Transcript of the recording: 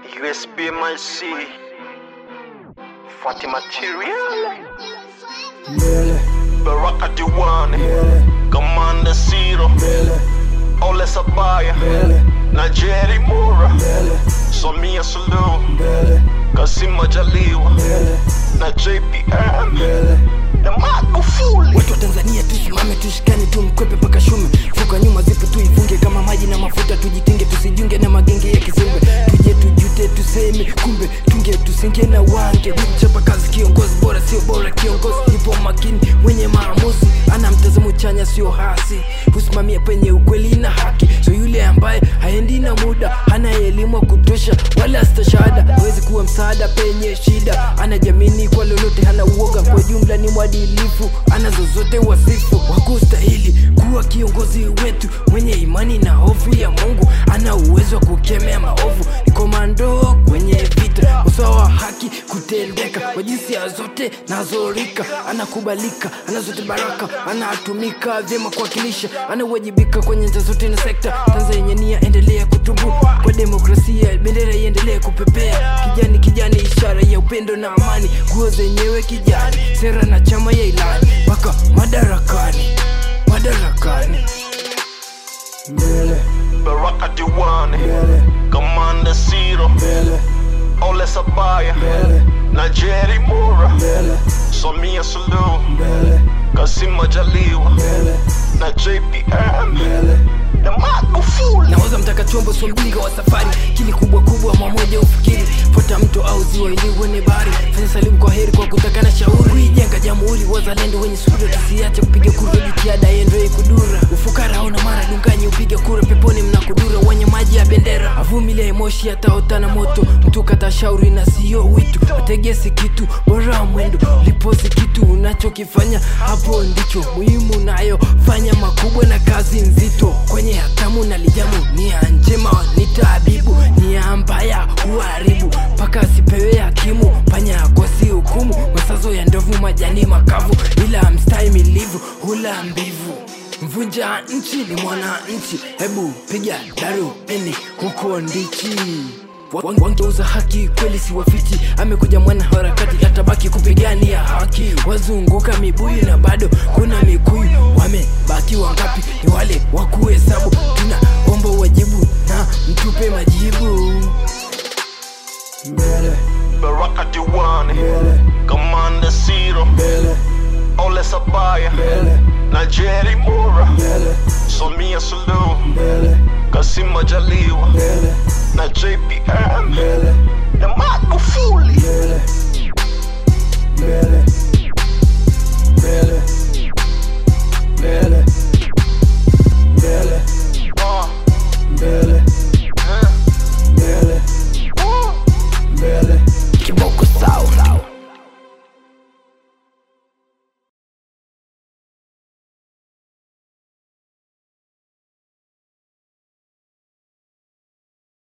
USB MIC Fatima Material mbele Baraka Diwani mbele Commander Zero mbele Ole Sabaya mbele na Jerry Mura mbele Samia Suluhu mbele Kassim Majaliwa mbele na JPM mbele na Magufuli watu wa tanzania tusimame tushikane tumkwepe mpaka shume fuka nyuma zipo tuifunge kama maji na mafuta tujitinge tusijiunge na magenge ya kizembe tuje tujute tuseme kumbe tunge tusinge na wange mchapa kazi kiongozi bora sio bora kiongozi ipo makini mwenye maamuzi ana mtazamo chanya sio hasi husimamia penye ukweli na haki so yule ambaye haendi na muda hana elimu wa kutosha wala stashahada hawezi kuwa msaada penye shida anajamini kwa lolote hana uoga kwa jumla ni mwadilifu ana zozote wasifu wakustahili kuwa kiongozi wetu mwenye imani na hofu ya mungu ana uwezo wa kukemea maovu ni komando kwenye vita usawa wa haki kutendeka kwa jinsia zote nazorika anakubalika ana zote baraka anatumika vyema kuwakilisha anawajibika kwenye nja zote na sekta tanzania endelea kutubu kwa demokrasia bendera iendelee kupepea kijani kijani ishara ya upendo na amani nguo zenyewe kijani sera na chama ya ilani mpaka madarakani madarakani mbele Baraka Diwani mbele Commander Zero mbele Ole Sabaya mbele na Jerry Mura mbele Samia Suluhu mbele Kassim Majaliwa mbele na JPM mbele na Magufuli nawaza mtaka chombo sio mjinga wa safari kili kubwa kubwa mamoja ufikiri fuata mto au ziwa ili uone bahari fanya salimu kwa heri kwa kutakana shauri kuijenga jamhuri wazalendo wenye subira tusiache kupiga kura jitihada iendelee kudura ufukara hauna mara dunganye upige kura peponi mnakudura wenye maji ya bendera avumilie moshi ataota na moto mtu kata shauri na sio witu ategesi kitu bora mwendo liposi kitu unachokifanya hapo ndicho muhimu nayo fanya makubwa na kazi nzito kwenye hatamu na lijamu nia njema ni tabibu nia mbaya huharibu mpaka asipewe hakimu panya akosi hukumu masazo ya ndovu majani makavu ila mstahimilivu hula mbivu mvunja nchi ni mwananchi hebu piga darubini huko ndichi Wa- wangeuza haki kweli si wafiti amekuja mwana harakati atabaki kupigania haki wazunguka mibuyu na bado kuna mikuyu wamebaki wangapi ni wale wa kuhesabu tunaomba wajibu na mtupe majibu mbele Baraka Diwani mbele Commander Zero mbele Ole Sabaya mbele na Jerry Mura mbele Samia Suluhu mbele Kassim Majaliwa mbele na JPM mbele na Magufuli